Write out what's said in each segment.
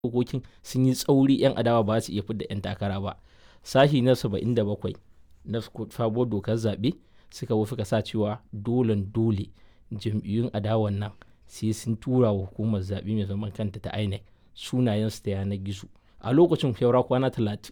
dokokin sun yi tsauri 'yan adawa ba su iya fidda 'yan takara ba sashi na 77 na sabuwar dokar zaɓe suka wufi ka sa cewa dolen dole jam'iyyun adawan nan sai sun tura wa hukumar zaɓe mai zaman kanta ta inec sunayensu ta yanar gizo a lokacin saura kwana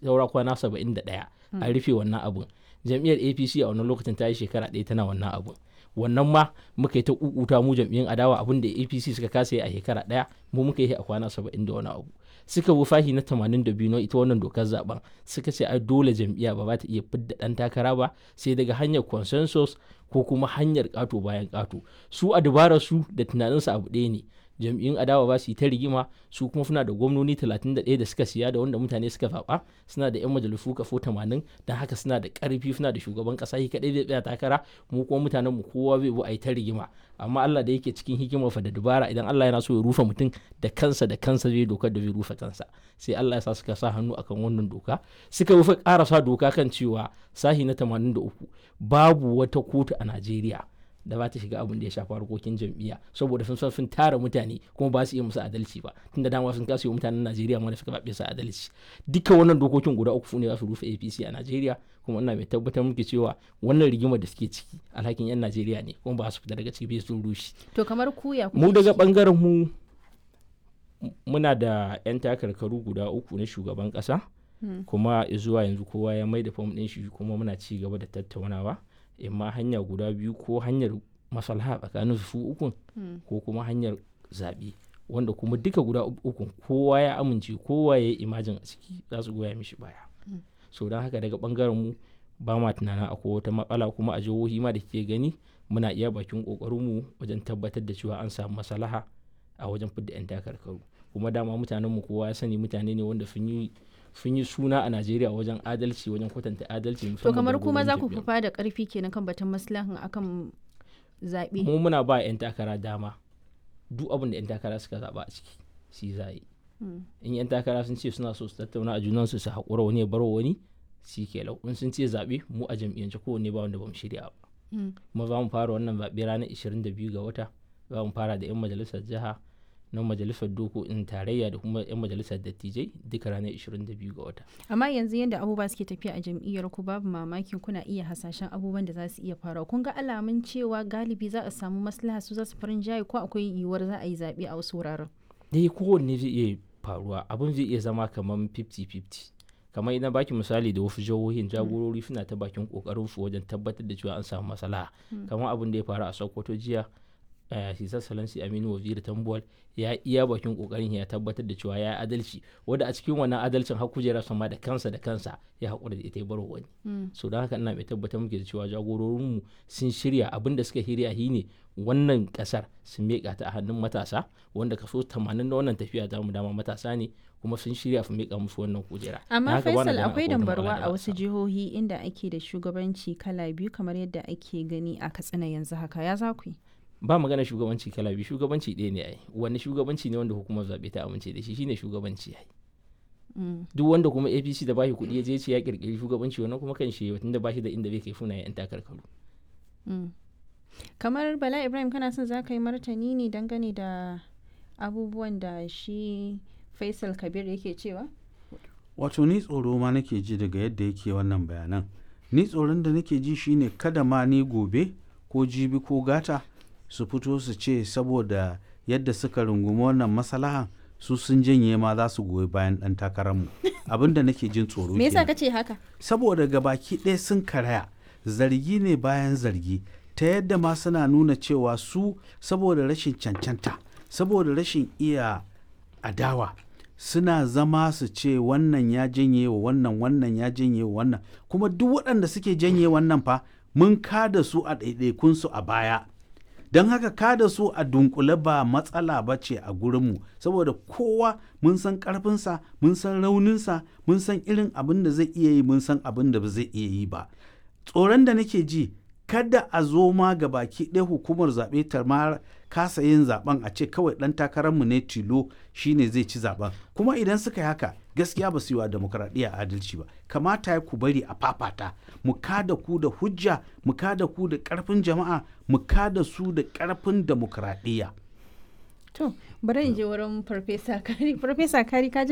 71 an rufe wannan abun jam'iyyar apc a wannan lokacin ta yi shekara ɗaya tana wannan abun wannan ma muka yi ta kukuta mu jam'iyyun adawa abin da apc suka kasa yi a shekara ɗaya mu muka yi a kwana 70 da wani abu suka bi fahi na 82 na ita wannan dokar zaben suka ce ai dole jam'iyya ba za ta iya fidda dan takara ba sai daga hanyar consensus ko kuma hanyar kato bayan kato su a dabarar su da tunaninsu abu ɗaya ne jam'iyyun adawa ba su yi ta rigima su kuma suna da gwamnoni 31 da suka siya da wanda mutane suka zaɓa suna da 'yan majalisu kafo 80 don haka suna da ƙarfi suna da shugaban ƙasa shi kaɗai zai tsaya takara mu kuma mutanen mu kowa zai bu a yi ta rigima amma Allah da yake cikin hikimar fa da dubara idan Allah yana so ya rufe mutum da kansa da kansa zai dokar da zai rufe kansa sai Allah ya sa suka sa hannu akan wannan doka suka rufe ƙarasa doka kan cewa sahi na 83 babu wata kotu a Najeriya da ba ta shiga abin da ya shafi harkokin jam'iyya saboda sun san sun tara mutane kuma ba su iya musu adalci ba tunda dama sun kasa yi mutanen Najeriya ma da suka babe su adalci duka wannan dokokin guda uku ne za su rufe APC a Najeriya kuma ina mai tabbatar muke cewa wannan rigimar da suke ciki alhakin yan Najeriya ne kuma ba su fita daga ciki sun rushe to kamar kuya mu daga bangaren mu muna da yan takarkaru guda uku na shugaban kasa kuma zuwa yanzu kowa ya mai da fam ɗin shi kuma muna ci gaba da tattaunawa imma hanya guda biyu ko hanyar maslaha tsakanin su ukun ko kuma hanyar zaɓe wanda kuma duka guda ukun kowa ya amince kowa ya yi imajin a ciki za su goya mishi baya so don haka daga bangaren mu ba ma tunanin akwai wata matsala kuma a jihohi ma da ke gani muna iya bakin kokarin mu wajen tabbatar da cewa an samu maslaha a wajen fidda 'yan takarkaru kuma dama mutanen mu kowa ya sani mutane ne wanda sun yi sun yi suna a Najeriya wajen adalci wajen kwatanta adalci to kamar kuma za ku fufa da karfi kenan kan batun maslahan akan zaɓe mu muna ba 'yan takara dama duk abin da 'yan takara suka zaɓa a ciki shi za yi in 'yan takara sun ce suna so su tattauna a junansu su haƙura wani ya bar wani shi ke lau in sun ce zaɓe mu a jam'iyyance kowanne ba wanda ba mu shirya ba kuma za mu fara wannan zaɓe ranar 22 ga wata za mu fara da 'yan majalisar jiha na majalisar dokokin tarayya da kuma 'yan majalisar dattijai duka ranar 22 ga wata. amma yanzu yadda abubuwa suke tafiya a jam'iyyar ku babu mamaki kuna iya hasashen abubuwan da za su iya faruwa kun ga alamun cewa galibi za a samu maslaha su za su farin jaye ko akwai yiwuwar za a yi zaɓe a wasu wuraren. dai kowanne zai iya faruwa abin zai iya zama kamar 50-50 kamar idan baki misali da wasu jihohin jagorori suna ta bakin kokarin su wajen tabbatar da cewa an samu maslaha kamar abin da ya faru a sokoto jiya hisar salansi aminu waziri tambuwal ya iya bakin kokarin ya tabbatar da cewa ya yi adalci wanda a cikin wannan adalcin har kujera sama da kansa da kansa ya haƙura da ita ya bar wani so don haka ina mai tabbatar muke da cewa jagororinmu sun shirya abin da suka shirya shi ne wannan kasar sun miƙa ta a hannun matasa wanda kaso 80 na wannan tafiya ta mu dama matasa ne kuma sun shirya su miƙa musu wannan kujera amma faisal akwai dambarwa a wasu jihohi inda ake da shugabanci kala biyu kamar yadda ake gani a katsina yanzu haka ya za ku yi ba magana shugabanci kala biyu shugabanci ɗaya ne ai wani shugabanci ne wanda hukumar zaɓe ta amince da shi shine shugabanci ai duk wanda kuma apc da bashi kuɗi ya je ce ya kirkiri shugabanci wannan kuma kan shi tun da bashi da inda bai kai funa yan takarkaru kamar bala ibrahim kana son za ka yi martani ne dangane da abubuwan da shi faisal kabir yake cewa wato ni tsoro ma nake ji daga yadda yake wannan bayanan ni tsoron da nake ji shine kada ma ni gobe ko jibi ko gata su fito su ce saboda yadda suka rungumi wannan masalahan su sun janye ma za su goyi bayan ɗan takararmu abin da nake jin tsoro me yasa kace haka saboda gabaki ɗaya sun karaya zargi ne bayan zargi ta yadda ma suna nuna cewa su saboda rashin cancanta saboda rashin iya adawa suna zama su ce wannan ya janye wa wannan wannan ya janye wa wannan kuma duk waɗanda suke janye wannan fa mun kada su a ɗaiɗaikunsu a baya don haka kada su a dunkule ba matsala ba ce a gurinmu saboda kowa mun san ƙarfinsa mun san rauninsa mun san irin abin da zai iya yi mun san abin da ba zai iya yi ba tsoron da nake ji kada a zo ma ga baki ɗaya hukumar zaɓe ta ma kasa yin zaɓen a ce kawai ɗan takararmu ne tilo shine zai ci zaɓen kuma idan suka yi haka gaskiya ba su yi wa demokradiyya adalci ba kamata ya ku bari a fafata mu kada ku da hujja mu kada ku da ƙarfin jama'a mu kada su da ƙarfin demokradiyya to bari in je wurin farfesa kari farfesa kari ka ji